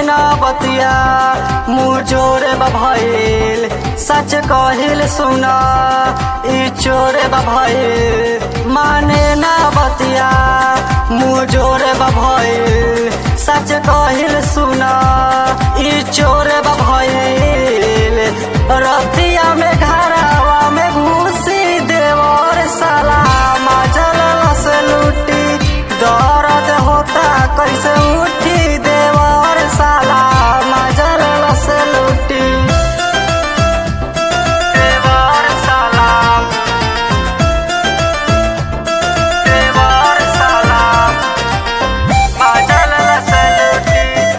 ना बतिया मुँह जोरे भइल सच कहिल सुना ई चोरे भइल माने ना बतिया मुँह जोरे भइल सच कहिल सुना ई चोरे भइल रतिया में घरावा में घुसी देवर साला मजल से लूटी दर्द होता कैसे उठी देवर साला मजल से लूटी देवर साला देवर साला मजल से लूटी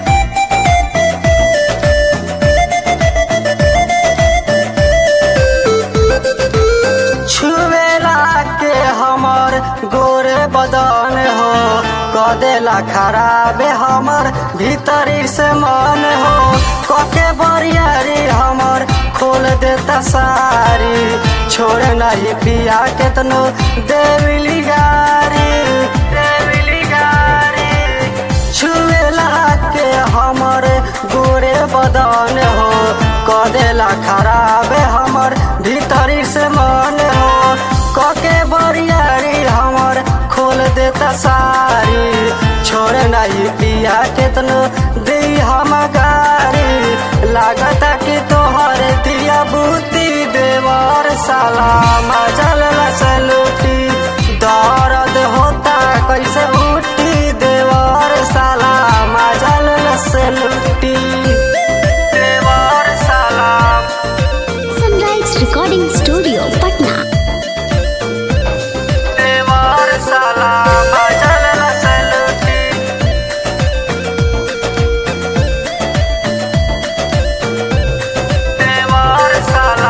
छुवेला के हमर गोरे बदन हो कदेला खराबे हमर भीतरी से मन हो कके बरियारी हमर खोल देता सारी छोड़ नहीं पिया केतनो देविली गारी देविली गारी छुएला के हमर गोरे बदन हो कदेला खराब हमर भीतरी से मन हो कके बरियारी हमर खोल देता सारी छोड़ नहीं पिया केतनो दी हम गारी लागता कि तोहर दिया बूती देवर साला मजल लूटी दर्द होता कैसे उठी देवर साला मजल लूटी देवर साला सनराइज रिकॉर्डिंग स्टूडियो पटना देवर साला मजल लूटी देवर साला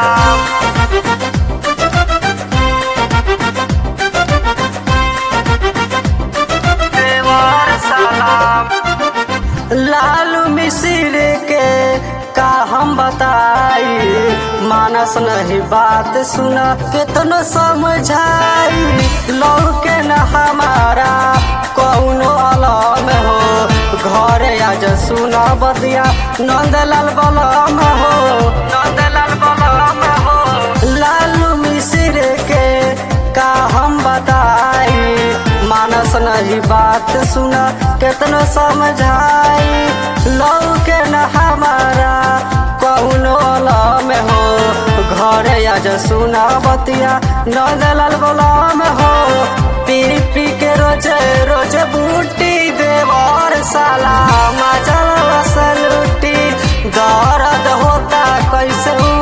देवर सलाम लालू मिसिर के का हम बताई मानस नहीं बात सुना कितनो समझाई लौके न हमारा कौनो अलम हो घरे आज सुना बदिया नंदलाल बलम हो नंदलाल बलम हो लालू मिसिर के का हम बताई मानस नहीं बात सुना केतनो समझाई लौके न हमारा कौनो में हो घरे आज सुना बतिया नंदलाल बलम हो पी पी के रोजे रोजे बूटी देवर साला मजल लूटी दर्द होता कैसे